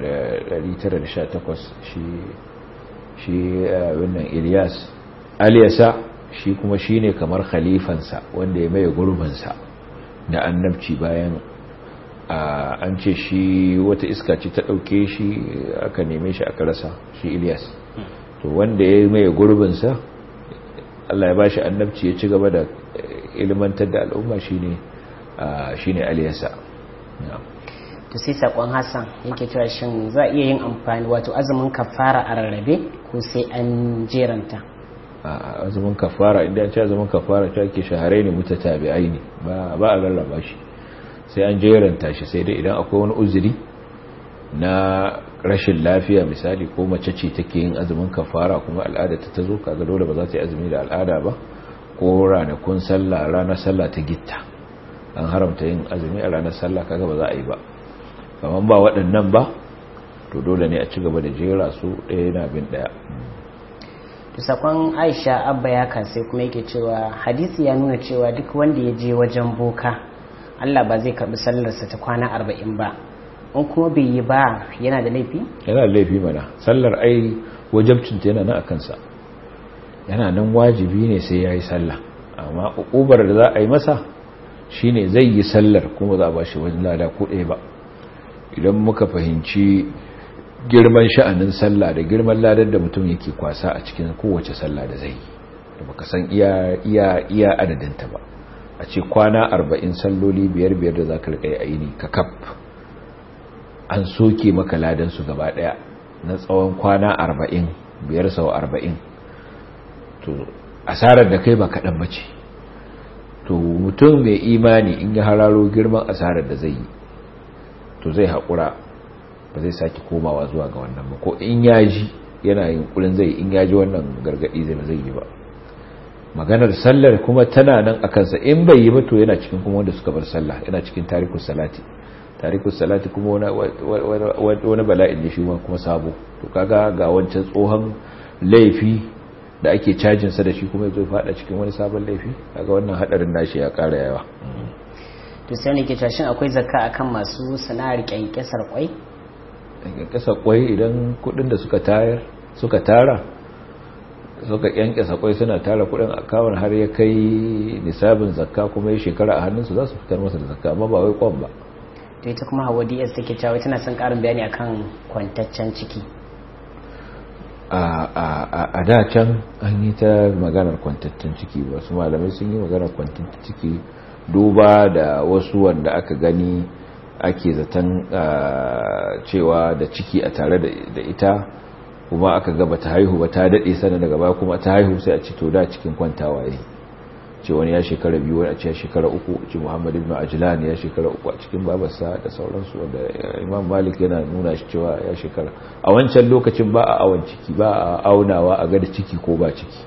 918 shi shi wannan ilyas aliyasa shi kuma shi ne kamar khalifansa wanda ya maye gurbinsa da annabci bayan an ce shi wata iska ce ta ɗauke shi aka neme shi aka rasa shi ilyas to wanda ya maye gurbinsa allah ya ba shi annabci ya ci gaba da ilmantar da al'umma shi ne aliyasa to sai sakon hassan yake cewa shin za a iya yin amfani wato azumin kafara a rarrabe ko sai an jeranta a azumin kafara inda ce azumin kafara ta ke shaharai ne mutatabi'ai ne ba a rarraba shi sai an jeranta shi sai dai idan akwai wani uzuri na rashin lafiya misali ko mace ce take yin azumin kafara kuma al'ada ta tazo kaga dole ba za ta yi azumi da al'ada ba ko ranakun sallah ranar sallah ta gitta an haramta yin azumi a ranar sallah kaga ba za a yi ba kamar ba waɗannan ba to dole ne a ci gaba da jera su ɗaya na bin ɗaya to sakon aisha abba ya sai kuma yake cewa hadisi ya nuna cewa duk wanda ya je wajen boka allah ba zai karɓi sallarsa ta kwana arba'in ba in kuma bai yi ba yana da laifi yana da laifi mana sallar ai wajabcinta yana nan a kansa yana nan wajibi ne sai ya yi sallah amma ƙubar da za a yi masa shine zai yi sallar kuma za a ba shi wajen lada ko ɗaya ba idan muka fahimci girman sha'anin sallah da girman ladar da mutum yake kwasa a cikin kowace sallah da zai da baka san iya iya iya adadinta ba a ce kwana arba'in salloli biyar biyar da zaka rika yi aini ka kaf an soke maka ladan su gaba daya na tsawon kwana arba'in biyar sau arba'in to asarar da kai ba kaɗan bace to mutum mai imani in ya hararo girman asarar da zai yi to zai haƙura ba zai sake komawa zuwa ga wannan ba ko in yaji yana yin kulin zai in yaji wannan gargadi zai zai yi ba maganar sallar kuma tana nan a kansa in bai yi ba to yana cikin kuma wanda suka bar sallah yana cikin tarikus salati tarikus salati kuma wani bala'in ne shi kuma sabo to kaga ga wancan tsohon laifi da ake cajin sa da shi kuma yazo fada cikin wani sabon laifi kaga wannan hadarin nashi ya kara yawa to sai ne ke tashin akwai zakka akan masu sana'ar kyankyasar kwai kyankyasa kwai idan kudin da suka tayar suka tara suka kyankyasa kwai suna tara kudin akawun har ya kai nisabin zakka kuma ya shekara a hannunsu za su fitar masa da zakka amma ba wai kwan ba to ita kuma hawa ds take cewa tana son karin bayani akan kwantaccen ciki a da can an yi ta maganar kwantaccen ciki ba su malamai sun yi maganar kwantaccen ciki duba da wasu wanda aka gani ake zaton cewa da ciki a tare da ita kuma aka gaba ta haihu ba ta daɗe sana daga baya kuma ta haihu sai a ci to da cikin kwantawa yi ce wani ya shekara biyu wani a ce ya shekara uku ce muhammad ibn ajlan ya shekara uku a cikin babarsa da sauransu wanda imam malik yana nuna shi cewa ya shekara a wancan lokacin ba a awon ciki ba a aunawa a gada ciki ko ba ciki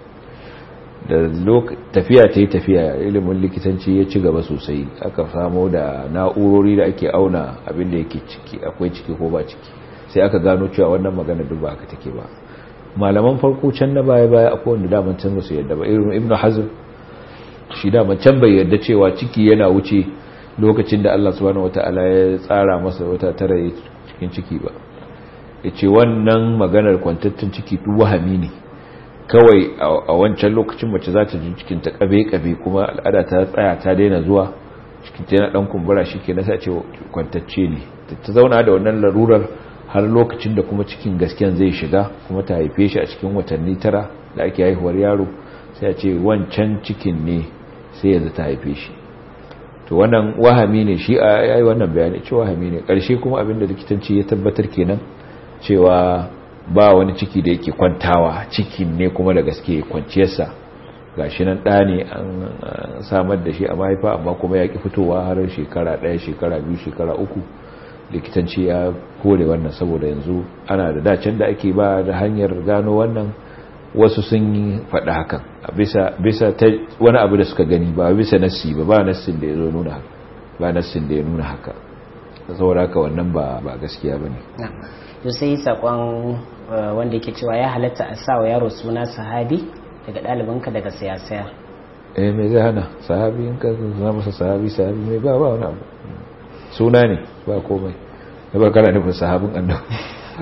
da tafiya ta yi tafiya ilimin likitanci ya ci gaba sosai aka samo da na'urori da ake auna abin da yake ciki akwai ciki ko ba ciki sai aka gano cewa wannan magana duk ba aka take ba malaman farko can na baya baya akwai wanda daman can su yadda ba irin ibnu hazm shi daman can bai yarda cewa ciki yana wuce lokacin da Allah subhanahu wataala ya tsara masa wata tara cikin ciki ba yace wannan maganar kwantattun ciki duk wahami ne kawai a wancan lokacin mace za ta ji cikin ta kabe-kabe kuma al'ada ta tsaya ta daina zuwa cikin ta yana dan kumbura shi ke nasa ce kwantacce ne ta zauna da wannan larurar har lokacin da kuma cikin gasken zai shiga kuma ta haife shi a cikin watanni tara da ake haihuwar yaro sai a ce wancan cikin ne sai yanzu ta haife shi to wannan wahami ne shi a yayi wannan bayani ce wahami ne karshe kuma abinda likitanci ya tabbatar kenan cewa ba wani ciki da yake kwantawa cikin ne kuma da gaske kwanciyarsa ga shi nan ɗa ne an samar da shi a mahaifa amma kuma ya ƙi fitowa har shekara ɗaya shekara biyu shekara uku likitanci ya kore wannan saboda yanzu ana da dacen da ake ba da hanyar gano wannan wasu sun yi faɗa hakan bisa ta wani abu da suka gani ba bisa nassi ba ba nassin da ya zo nuna haka ba nassin da ya nuna haka saboda haka wannan ba gaskiya ba ne to sai sakon wanda yake cewa ya halatta a sa wa yaro suna sahabi daga ɗalibinka daga siyasaya eh mai zai hana sahabi in ka zama masa sahabi sahabi mai ba ba wani abu suna ne ba komai da ba kana nufin sahabin annabi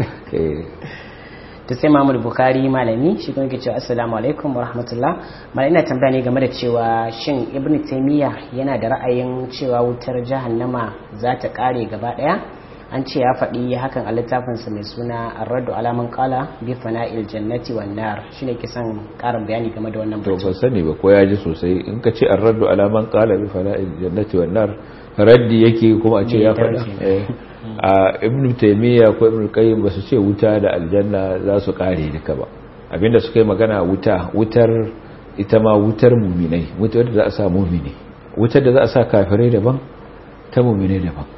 to sai Muhammad Bukhari malami shi kuma yake cewa assalamu alaikum wa rahmatullah malai ina tambaya ne game da cewa shin Ibn Taymiyyah yana da ra'ayin cewa wutar jahannama za ta kare gaba daya an ce ya faɗi hakan a littafinsa mai suna arraddu alaman kala bi fana'il jannati wan nar shine ke son ƙarin bayani game da wannan to ban sani ba ko ya ji sosai in ka ce arraddu alaman kala bi fana'il jannati wan nar raddi yake kuma a ce ya faɗa a ibn taymiya ko ibn qayyim ba su ce wuta da aljanna za su kare duka ba abinda suka yi magana wuta wutar ita ma wutar muminai wutar da za a sa mumini wutar da za a sa kafirai daban ta muminai daban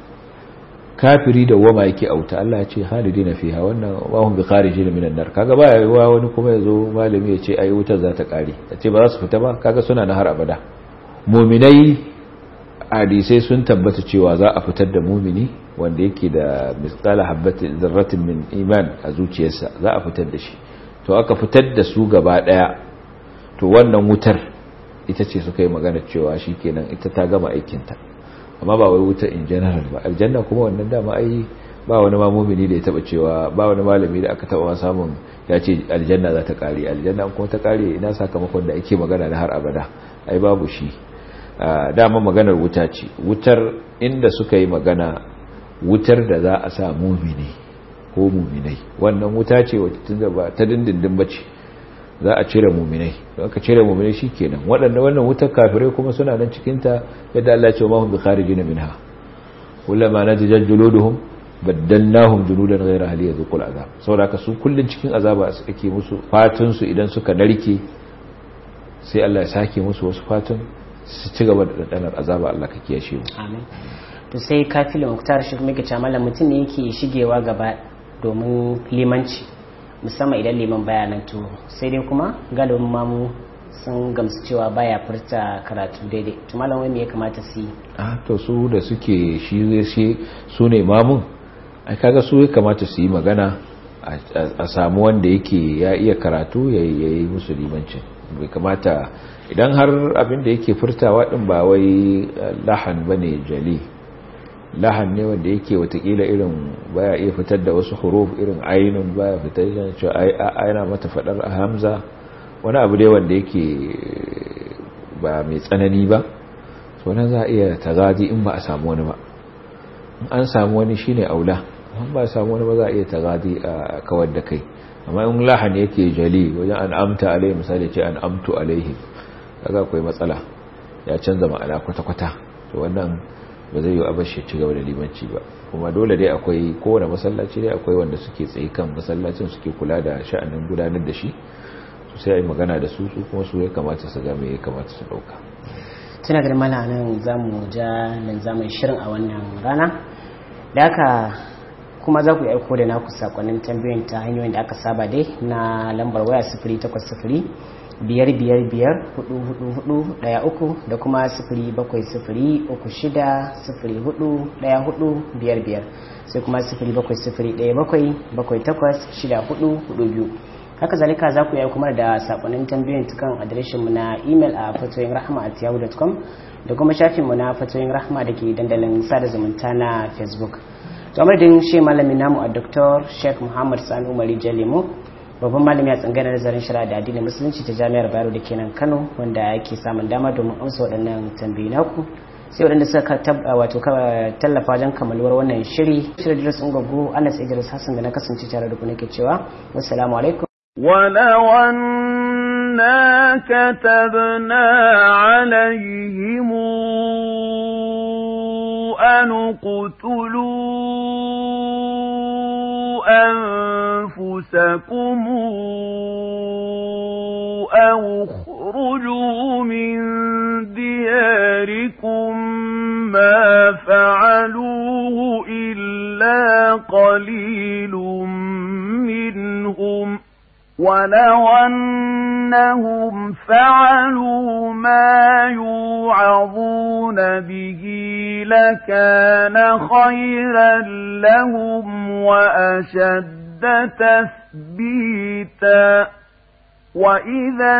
kafiri da wama yake auta Allah ya ce halidina fiha wannan wa hum bi kharijin minan nar kaga ba yawa wani kuma yazo malami ya ce ai wutar za ta kare ya ce ba za su fita ba kaga suna na har abada muminai hadisai sun tabbata cewa za a fitar da mumini wanda yake da misqala habatin zarratin min iman a zuciyarsa za a fitar da shi to aka fitar da su gaba daya to wannan wutar ita ce suka yi magana cewa shikenan ita ta gama aikinta amma ba wai wuta in general ba aljanna kuma wannan dama ai ba wani ma mumini da ya taba cewa ba wani malami da aka taba samun ya ce aljanna za ta kare aljanna kuma ta kare ina sakamakon da ake magana na har abada ai babu shi dama maganar wuta ce wutar inda suka yi magana wutar da za a sa mumini ko muminai wannan wuta ce wacce ba ta dindindin bace za a cire muminai don aka cire muminai shikenan waɗanda wannan wutar kafirai kuma suna nan cikin ta yadda Allah ya ce ma hum bi kharijin minha kullama najjal juluduhum baddalnahum juludan ghayra hali yadhuqul azab saboda ka su kullun cikin azaba ake musu fatun su idan suka narke sai Allah ya sake musu wasu fatun su ci gaba da dandanar azaba Allah ka kiyashe mu amin to sai kafilin muktar shi kuma yake cewa mallam mutum ne yake shigewa gaba domin limanci musamman idan liman baya nan to sai dai kuma galibin mamu sun gamsu cewa baya furta karatu daidai to malam wai me ya kamata su yi ah to su da suke shi shi su ne mamun ai kaga su ya kamata su yi magana a samu wanda yake ya iya karatu ya yi musu limancin bai kamata idan har abin da yake furtawa din ba wai lahan bane jali lahan ne wanda yake watakila irin baya iya fitar da wasu huruf irin ainun baya fitar da cewa yana mata fadar a hamza wani abu dai wanda yake ba mai tsanani ba wannan za a iya tagadi in ba a samu wani ba in an samu wani shine aula in ba a samu wani ba za a iya tagadi a kawar da kai amma in lahan yake jali wajen an amta alaihi misali ce an amtu alaihi kaga akwai matsala ya canza ma'ana kwata-kwata to wannan ba zai yi a bashi ci gaba da limanci ba kuma dole dai akwai kowane masallaci dai akwai wanda suke tsaye kan masallacin suke kula da sha'anin gudanar da shi su sai a yi magana da su su kuma su ya kamata su game ya kamata su dauka tuna da mala nan za mu ja nan za mu shirin a wannan rana da haka kuma za ku yi aiko da naku sakonnin tambayoyin ta hanyoyin da aka saba dai na lambar waya sifiri takwas sifiri biyar biyar biyar hudu hudu hudu daya uku da kuma sifiri bakwai sifiri uku shida sifiri hudu daya hudu biyar biyar sai kuma sifiri bakwai sifiri daya bakwai bakwai takwas shida hudu hudu biyu haka zalika za ku yi kuma da sakonnin tambayoyin tukan adireshin mu na imel a fatoyin rahama at yahoo.com da kuma shafin mu na fatoyin rahama da ke dandalin sada zumunta na facebook to amadin shi malamin namu a dr sheikh muhammad sani umari jalimo babban malami a tsangana nazarin shari'a da addinin musulunci ta jami'ar bayero da kenan kano wanda yake samun dama domin amsa waɗannan tambayi naku sai waɗanda suka wato tallafa wajen kamaluwar wannan shiri shirin idris ungogo anas idris hassan da na kasance tare da ku nake cewa wassalamu alaikum ولو أنا كتبنا عليهم أن اقتلوا أنفسكم أو اخرجوا من دياركم ما فعلوه إلا قليل منهم ولو أنهم فعلوا ما يوعظون به لكان خيرا لهم وأشد تثبيتا وإذا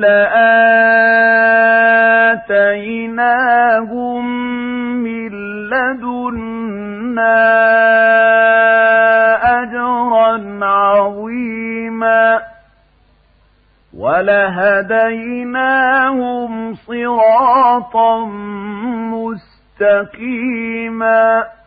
لآتيناهم من لدنا أجرا عظيما ولهديناهم صراطا مستقيما